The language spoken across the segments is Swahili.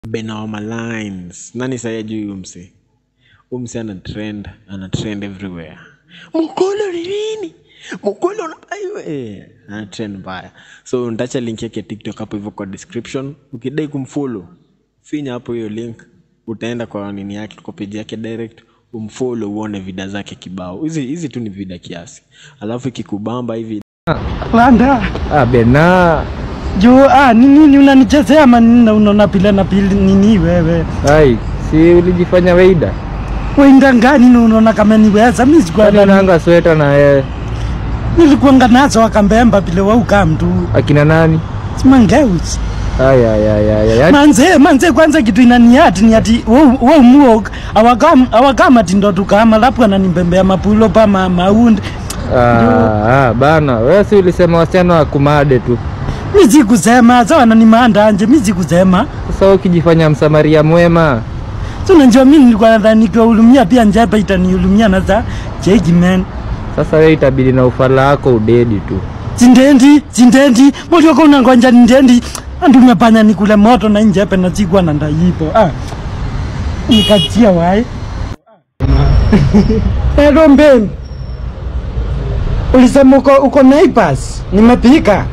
Benoma Lines. Nani saya juu huyu mse? Huyu mse ana trend, ana trend everywhere. Mkolo ni nini? Mkolo unabaiwe. Ana trend mbaya. So nitaacha link yake TikTok hapo hivyo kwa description. Ukidai kumfollow, finya hapo hiyo link. Utaenda kwa nini yake, kwa page yake direct umfollow uone vida zake kibao. Hizi hizi tu ni vida kiasi. Alafu ikikubamba hivi Landa. Ah, Bena. Jo, ah, ni nini unanichezea ama nini na unaona pile na pili nini wewe? Ai, si ulijifanya weida? Wenda ngani na unaona kama niweza mimi sikuwa Kwani unaanga sweta na yeye? nilikuanga nazo akambemba pile wa ukamtu. Akina nani? Simangeus. Ai ai ai ai. ai. Yaani Manze, manze kwanza kitu inaniati ni ati wewe muok awakam awakama tindo tukama lapu ananimbembea mapulo pa ma, maundi. ah, ah, bana, wewe si ulisema wasichana wa kumade tu. Mimi sikusema sawa ananimanda anje mimi sikusema. Sasa wewe ukijifanya msamaria mwema. So unajua mimi nilikuwa nadhani nikiwahurumia pia njapa itanihurumia na za cheki man. Sasa wewe itabidi na ufala wako udedi tu. Zindendi, zindendi, mbona uko unangoja nindendi? Andu umepanya nikule moto na njepe na sikuwa na ndaipo. Ah. Nikachia wae. Hello mbem. Ulisema uko uko neighbors. Nimepika.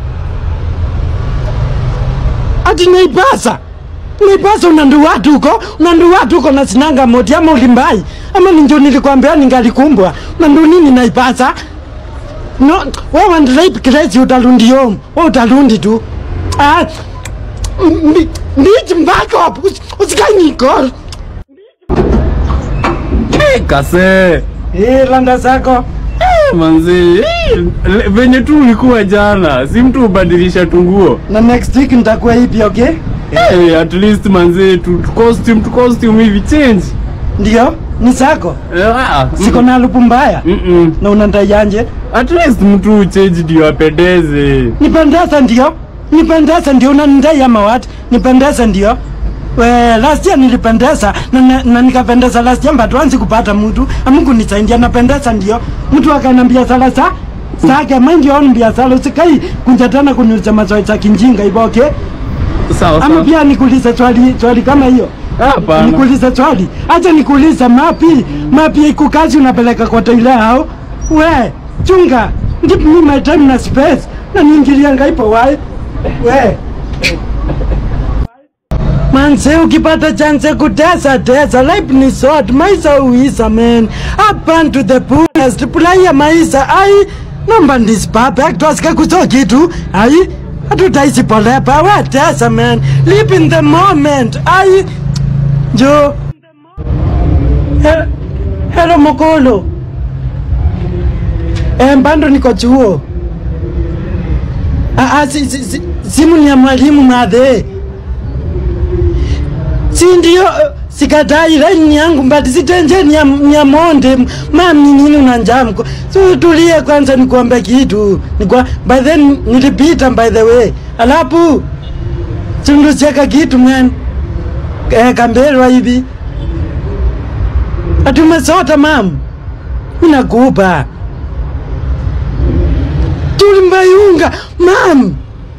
Ati neibasa. Neibasa unandu watu huko, unandu watu huko na sinanga moti ama ulimbai. Ama ninjo nilikwambia ningalikumbwa. Unandu nini naibasa? No, wewe ndirape crazy utalundi home. Wewe utalundi tu. Ah. Ndi ndi mbako hapo. Usikai nikor. Hey, kase Eh, landa zako. manzi le- venye tu ulikuwa jana si mtu ubadilisha tunguo Na next week nitakuwa hivi, okay? hey, at least manzi tu, tu costume tu costume hivi change Ndio, ni zako. Eh, ah, Siko na lupu mbaya. mm -mm. Na unandayanje? at least mtu change ndio apendeze Nipendeza ndio. Nipendeza ndio unanidai ama what? Nipendeza ndio. We, last year nilipendeza na, na, na nikapendeza last year but once kupata mtu amungu nisaidia napendeza ndio mtu akanambia sala sa sake mind your own biashara usikai kunja tena kuniuliza maswali za kinjinga hivyo okay sawa ama sawa pia nikuulize swali swali kama hiyo hapana nikuulize swali acha nikuulize mapi mapi iko kazi unapeleka kwa toile hao we chunga give me my time na space na niingilia ngaipo wae we manze ukipata chance kutesa tesa life ni short maisha uisa man up and to the fullest pulaya maisha ai namba ndisipape twasika kuso kitu ai hatutaisi polepa we tesa man live in the moment ai jo He- helo mokolo e, mbando niko chuo Ah, ah, si, si, si, simu ni ya mwalimu madhe si ndio uh, sikatai laini yangu mbati sitenje ni ya, ni ya monde mam ni nini unanjaa mko so tulie kwanza nikuombe kitu nikwa by then nilipita by the way alafu sundusieka kitu man eh, kambelwa hivi atumesota mam minakupa tulimbayunga mam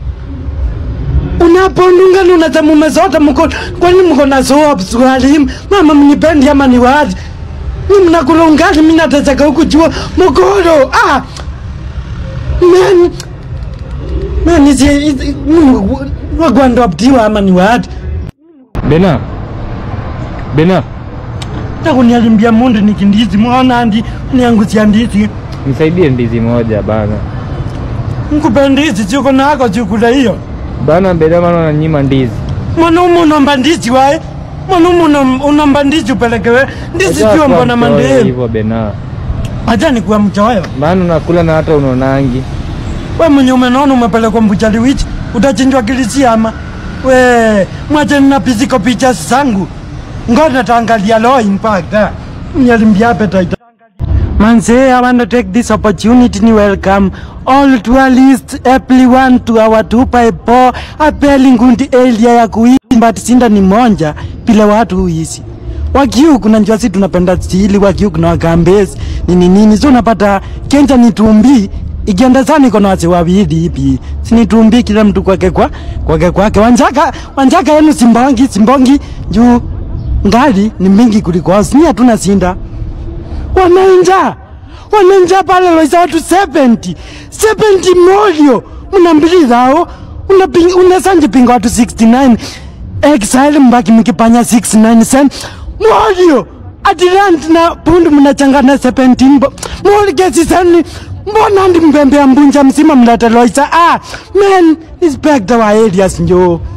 unapondunga unasema umesota mko kwani mko na soap swali mama mnipendi ama ni wazi ni mnakula ungali mimi nateseka huku jua mkoro ah man man is wagwando abdiwa ama ni wazi Bena. Bena, takunialimbia mundu nikindizi mwana ndi niangusia ndizi nisaidie ndizi moja bana. nkupe ndizi chiko nako chikula hiyo Bana Bena maana unanyima ndizi. mwanaume unomba ndizi wae mwanaume unom- unomba ndizi upelekewe ndizi Unajua pio kuwa mbona mchoyo mandemu hivyo Bena. acha nikuwa mchoyo Maana unakula na hata unonangi. we mwenye umenaona umepelekwa mbuchali wichi utachinjwa kilisi ama we mwache nina physical pictures zangu ngoja taangalia law impact ah. nyalimbia appetite Manze, I want to take this opportunity to welcome all tourists, everyone to our 254 Apeli Ngundi area ya kuimba tisinda ni monja pile watu huisi wakiu kuna njua si tunapenda stili wakiu kuna wakambezi nini nini so unapata kenja ni tumbi ikienda sana iko na wase wawili hivi sinitumbi kila mtu kwake kwa kwake kwake wanjaka wanjaka yenu simbongi simbongi juu ngali ni mingi kuliko wao sini hatuna sinda wanainja wanainja pale loisa watu 70 70 molio mnambili zao unasanje pinga watu 69 exile mbaki mkipanya 69 sen molio Atlant na pundu mnachangana 17 bo molgesi sani mbona ndi mbembe ya mbunja msima mlata loisa ah man inspector wa areas njo